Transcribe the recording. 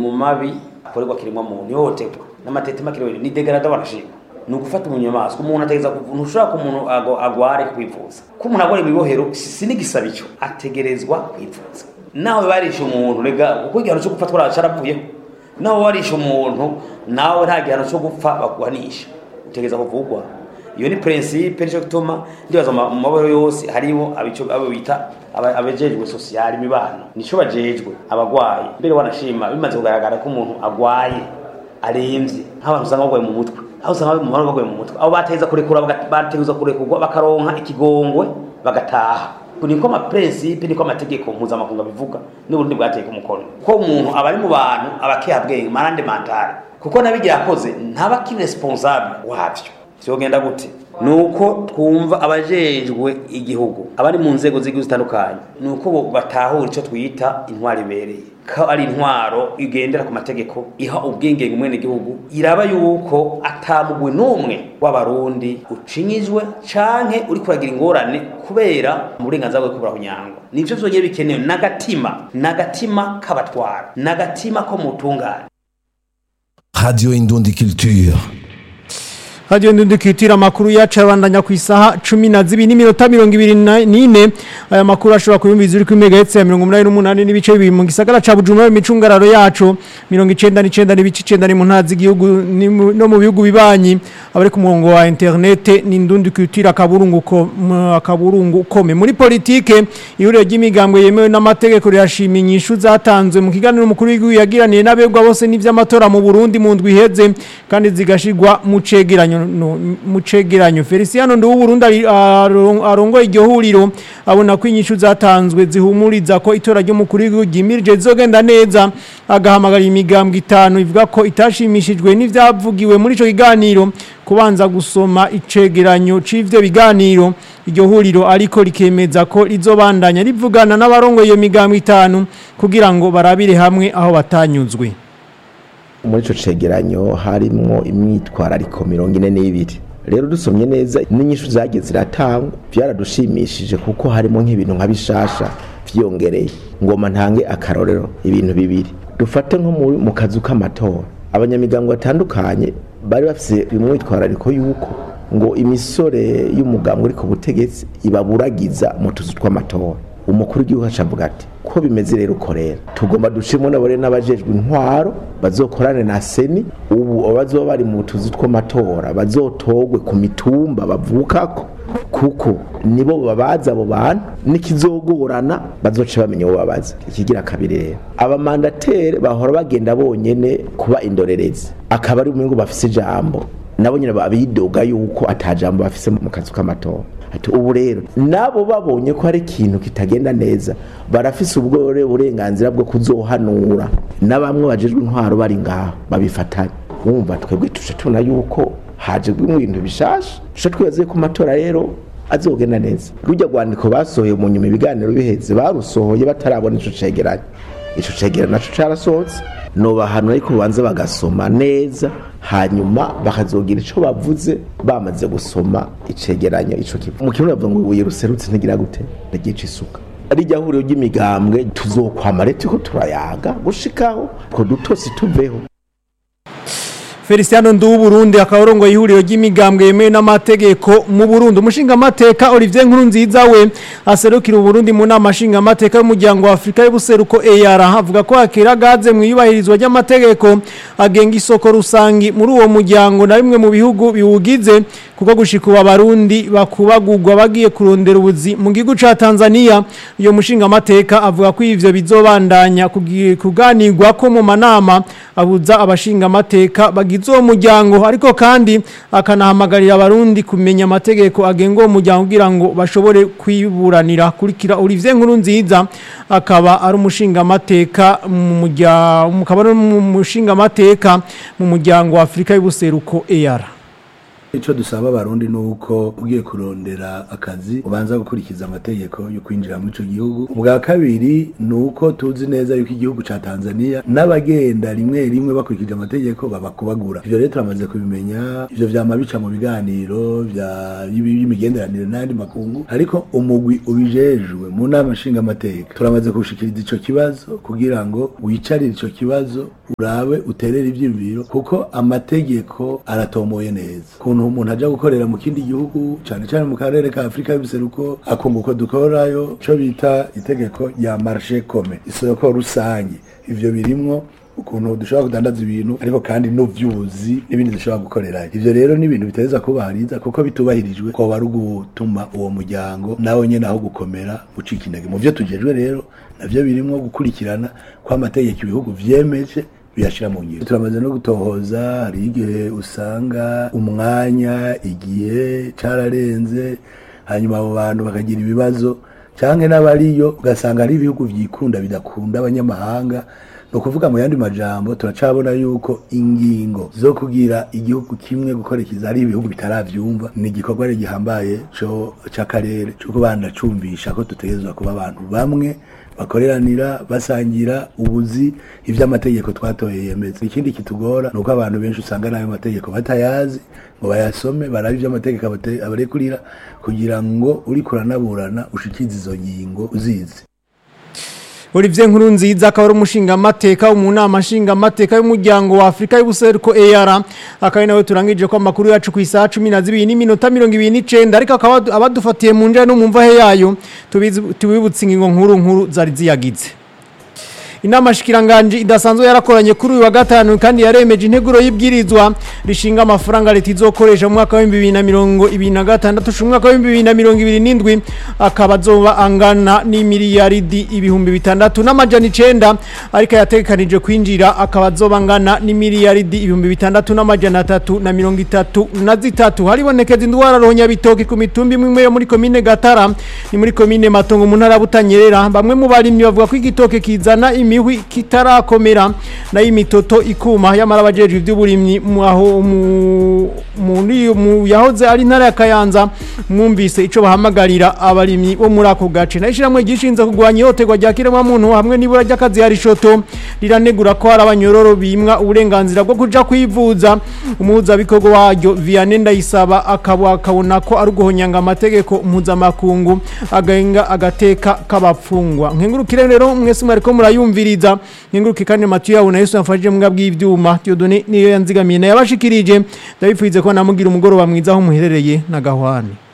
mu mabi akorerwa kiremwa muntu ihohoterwa n'amatetema kiremwa ni degrada barashima ni ugufata umunyamaswa umuntu ategeza ntushobora ko umuntu ago- agware kwivuza ko umuntu agware mu ibohero si si n'igisaba icyo ategerezwa kwivuza nawe barishe umuntu rega kuko igihano cyo gupfa twara caravuyeho nawe warishe umuntu nawe nta gihano cyo gupfa baguhanisha utegereza kuvugwa iyo ni principe nico gituma ndibaza mu mu mabohero yose hariho abico abo bita aba- abajejwe social imibano nico bajejwe abagwayi mbere wanashima bimaze kugaragara ko umuntu agwaye aremvye nk'abantu usanga bagwaye mu mutwe aho usanga mu mahoro bagwaye mu mutwe abo bateza kurekura baga- bategeza kurekurwa bakaronka ikigongwe bagataha niko ama principe niko amategeko mpuzamakungu abivuga n'uburundi bwateye ku mukono ko umuntu aba ari mu bantu abakehabwenge marande mentale kuko nabigira yakoze ntaba ki responsable wavyo vyogenda gute nuko twumva abajejwe igihugu abari mu nzego z'igihugu zitandukanye nuko bo batahura ico twita intwaro ibereye ko ari intwaro igendera ku mategeko iha ubwigenge umwene gihugu iraba yuko atamugwe n'umwe w'abarundi ucinyijwe canke uri kuragira ingorane kubera mu burenganzira bwo kubura kunyangwa nivyo vyonyene bikenewe n'agatima n'agatima k'abatwara n'agatima ko mutungane Radio Indundi Culture. Radio Ndundi kitira makuru yacu abandanya ku isaha 12 n'iminota 24 aya makuru ashobora kuyumviza uri ku megahertz ya 188 n'ibice bibiri mu gisagara ca Bujumbura imicungararo yacu 99 n'ibice 9 mu ntazi igihugu ni mu- no mu bihugu bibanyi abari ku murongo wa internet ni Ndundi kitira kaburungu ko m- kaburungu kome muri politike ihuriro ry'imigambwe yemewe n'amategeko rirashima inyishu zatanzwe mu kiganiro umukuru w'igihugu yagiraniye n'abegwa bose n'ivy'amatora mu Burundi mu ndwi iheze kandi zigashirwa mu cegeranyo no, mu cegeranyo Feliciano Ndu Burundi ari- aron- arongoye iryo huriro abona ko inyishu zatanzwe zihumuriza ko itora ry'umukuru w'igihugu ryimirije zizogenda neza agahamagara imigambwe itanu ivuga ko itashimishijwe n'ivyavugiwe muri ico kiganiro kubanza gusoma icegeranyo c'ivyo biganiro iryo huriro ariko rikemeza ko rizobandanya rivugana n'abarongoye iyo migambwe itanu kugira ngo barabire hamwe aho batanyuzwe muri ico cegeranyo harimwo imyitwarariko mirongo ine n'ibiri rero dusomye neza n'inyishu zagiye ziratangwa byaradushimishije kuko harimo nk'ibintu nka bishasha vyiyongereye ngoma ntange akarorero ibintu bibiri dufate nko mu- mu kazu k'amatora abanyamigango batandukanye bari bafise umwitwarariko yuko ngo imisore y'umugambwe uri ku butegetsi ibaburagiza mu tuzu tw'amatora umukuru w'igihugu acavuga ati ko bimeze rero uko rero tugomba dushimo nabore n'abajejwe intwaro bazokorane na seni ubu abazoba bari mu tuzu tw'amatora bazotogwe ku mitumba bavukako kuko nibo babaza abo bantu nikizogorana bazoce bamenya uwo babaza ikigira kabiri rero abamandatere bahora bagenda bonyene kuba indorerezi akaba ari umwe ngo bafise ijambo nabo nyine babidoga yuko atajambo bafise mu kazu k'amatora ati ubu rero nabo babonye ko hari ikintu kitagenda neza barafise ubwo burenganzira bwo kuzohanura na bamwe bajejwe intwaro bari ngaho babifatanye wumva twebwe tuje tubona yuko haje ibintu bishasha tuje twibaze ko amatora rero azogenda neza rujya rwandiko basohoye mu nyuma ibiganiro biheze barusohoye batarabona ico cegeranyo ico cegeranyo naco carasohotse nobahanura ariko banze bagasoma neza hanyuma bakazogira ico bavuze bamaze gusoma icegeranyo ico kivu mu kirundi bavuga ngo ibuye ruserutse ntigira gute ntigica isuka rijya huriro ry'imigambwe tuzokwama rero turiko turayaga gushikaho two dutosi tuveho Feliciano Ndu Burundi akarongo ihuriro ry'imigambwe yemewe n'amategeko mu Burundi umushinga amateka Olivier Nkurunziza we aserukira Burundi mu nama nshinga amateka y'umuryango wa Afrika y'ubuseruko EAR avuga ko akira gaze mu yubahirizwa ry'amategeko agenga isoko rusangi muri uwo muryango na bimwe mu bihugu biwugize kuko gushika ubu abarundi bakubagurwa bagiye kurondera ubuzi mu gihugu ca Tanzania iyo mushinga amateka avuga ko ivyo bizobandanya kugi- kuganirwa ko mu manama abuza abashinga amateka bagize uwo muryango ariko kandi akanahamagarira abarundi kumenya amategeko agenga uwo muryango kugira ngo bashobore kwiburanira kurikira Olivier Nkurunziza akaba ari umushinga amateka mu muryango akaba ari umushinga amateka mu muryango wa Afrika y'ubuseruko EAR ico dusaba abarundi nuko ugiye kurondera akazi ubanza gukurikiza amategeko yo kwinjira muri ico gihugu ubwa kabiri nuko tuzi neza yuko igihugu ca Tanzania n'abagenda rimwe rimwe bakurikije amategeko babakubagura ivyo rero turamaze kubimenya ivyo vyama bica mu biganiro vya y'imigenderanire n'andi makungu ariko umugwi ubijejwe mu nama nshinga amateka turamaze kushikiriza ico kibazo kugira ngo wicarire ico kibazo urabe uterere ivyiyumviro kuko amategeko aratomoye neza kuntu umuntu aja gukorera mu kindi gihugu cane cane mu karere ka Afrika y'ubuseruko akunguko dukorayo co bita itegeko rya marché commun isoko rusange ivyo birimwo ukuntu dushobora kudandaza ibintu ariko kandi n'uvyuzi n'ibindi dushobora gukorerayo ivyo rero ni ibintu biteza kubahiriza kuko bitubahirijwe ko bari gutuma uwo muryango nawe nyene aho gukomera ucika intege mu vyo tujejwe rero navyo birimwo gukurikirana ko amategeko ibihugu vyemeje biyashira mu ngiro turamaze no gutohoza hari igihe usanga umwanya igihe cararenze hanyuma abo bantu bakagira ibibazo canke n'abariyo ugasanga ari ibihugu vyikunda bidakunda abanyamahanga ni ukuvuga mu yandi majambo turacabona yuko ingingo zo kugira igihugu kimwe gukurikiza ari ibihugu bitaravyumva ni igikorwa rero gihambaye co c'akarere co kubana cumvisha ko dutegerezwa kuba abantu bamwe bakoreranira basangira ubuzi ivy'amategeko twatoye yemeza ikindi kitugora ni uko abantu benshi usanga n'ayo mategeko batayazi ngo bayasome barabe ivy'amategeko abate- abarekurira kugira ngo uriko uranaburana ushikize izo ngingo uzizi Olivier Nkurunziza akaba ari umushinga amateka mu nama nshinga amateka y'umuryango wa Afrika y'ubuseruko EAR akaba nawe turangije ko amakuru yacu ku isaha 12 n'iminota 29 ariko akaba abadufatiye mu njya no mu mvahe yayo tubizi- tubibutse ingingo nkuru nkuru zari ziyagize Inama shikiranganje idasanzwe yarakoranye kuri uyu wa gatanu kandi yaremeje integuro y'ibwirizwa rishinga amafaranga leta izokoresha mu mwaka wa 2026 mu mwaka wa 2027 akaba azoba angana n'imiliyaridi ibihumbi bitandatu n'amajana icenda ariko yatekanije kwinjira akaba azoba angana n'imiliyaridi ibihumbi bitandatu n'amajana atatu na mirongo itatu na zitatu haribonekeza indwara ronya bitoki ku mitumba imwe imwe yo muri komine Gatara ni muri komine Matongo mu ntara ya Butanyerera bamwe mu barimyi bavuga ko igitoke kizana imihwi kitarakomera nayo imitoto ikuma yamara abajejwe iby'uburimyi mu aho mu muri mu yahoze ari intara ya Kayanza mwumvise ico bahamagarira abarimyi bo muri ako gace nayo ishiramwe gishinze kugwanya ihoterwa rya kiremwa muntu hamwe n'ibura ry'akazi hari shoto riranegura ko hari abanyororo bimwa uburenganzira bwo kuja kwivuza umuhuza bikorwa waryo Vianney Ndayisaba akaba akabona ko ari uguhonyanga amategeko mpuzamakungu agahinga agateka k'abapfungwa nkengurukire rero mwese mwariko murayumviriza nkenguruke kandi Mathieu yawe na Yesu yamfashije mu bw'ivyuma Dieudonné niyo yanzigamiye na yabashikirije ndabipfuize ko namugira umugoroba mwiza aho muherereye na gahwane